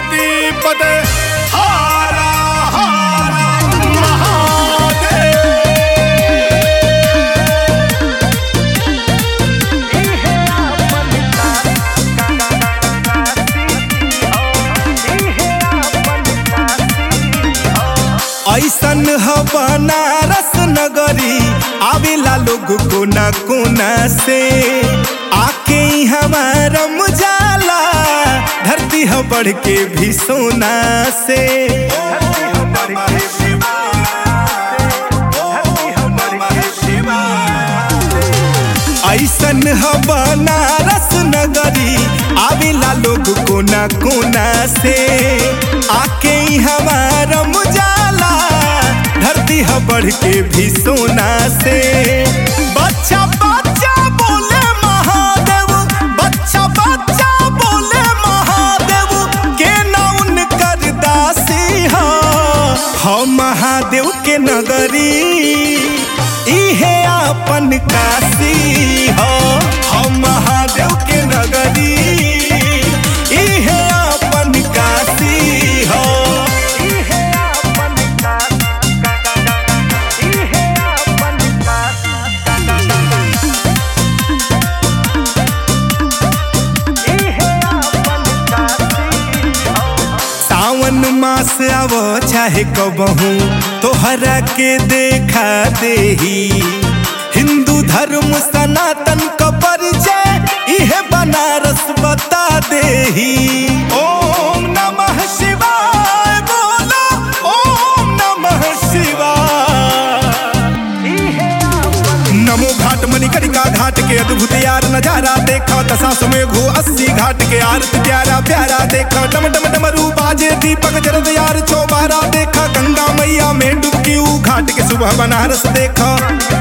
पार्वती पदे हारा हारा महादेव ऐसन ह बनारस नगरी आवेला लोग कोना कोना से आके ही हमारा मुजाला धरती ह बढ़ के भी सोना से ऐसन ह बनारस नगरी आवेला लोग कोना कोना से आके ही हमारा मुजाला धरती ह बढ़ के भी सोना से बच्चा बच्चा बोले महादेव बच्चा बच्चा बोले महादेव के ना उनकर दासी ह हम महादेव के नगरी इहे अपन काशी हो हम महादेव के नगरी इहे अपन काशी हो सावन मास आवो चाहे कबहू तोहरा के देखा देही हिंदू धर्म सनातन का परिचय इहे बनारस बता देही ओम नमः शिवाय बोलो ओम नमः शिवाय नमो घाट मणिकरिका घाट के अद्भुत यार नजारा देखो दशा सुमेघो अस्सी घाट के आरत प्यारा प्यारा देखो डम डम डमरू बाजे दीपक जरद यार चौबारा देखो गंगा मैया में डुबकी ऊ घाट के सुबह बनारस देखो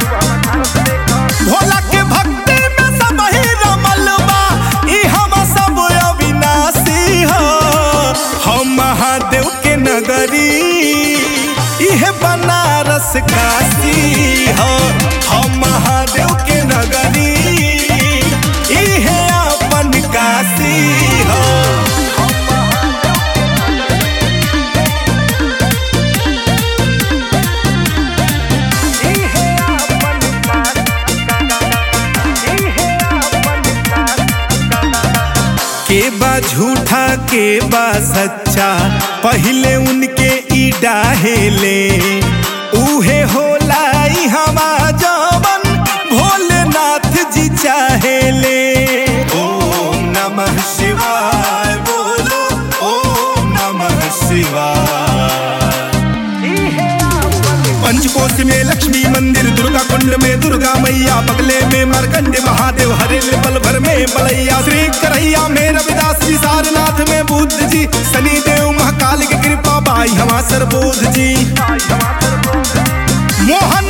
भोला के भक्ति में सब ही रमल बा ई हम सब अविनाशी हो हम महादेव के नगरी इहे बनारस काशी हो हम महादेव के नगरी इहे अपन काशी हो के बा झूठा के बा सच्चा पहले उनके ई डाहेले उहे होला ई हमा जवन भोलेनाथ जी चाहेले ओम नमः शिवाय बोलो ओम नमः शिवाय पंचकोश में लक्ष्मी मंदिर दुर्गा कुंड में दुर्गा मैया बगले में मरकंड महादेव हरेल पल भर में बलैया श्री करैया में रविदास जी सारनाथ में बुद्ध जी शनि देव महाकाल की कृपा बाई हमा सरबोध जी मोहन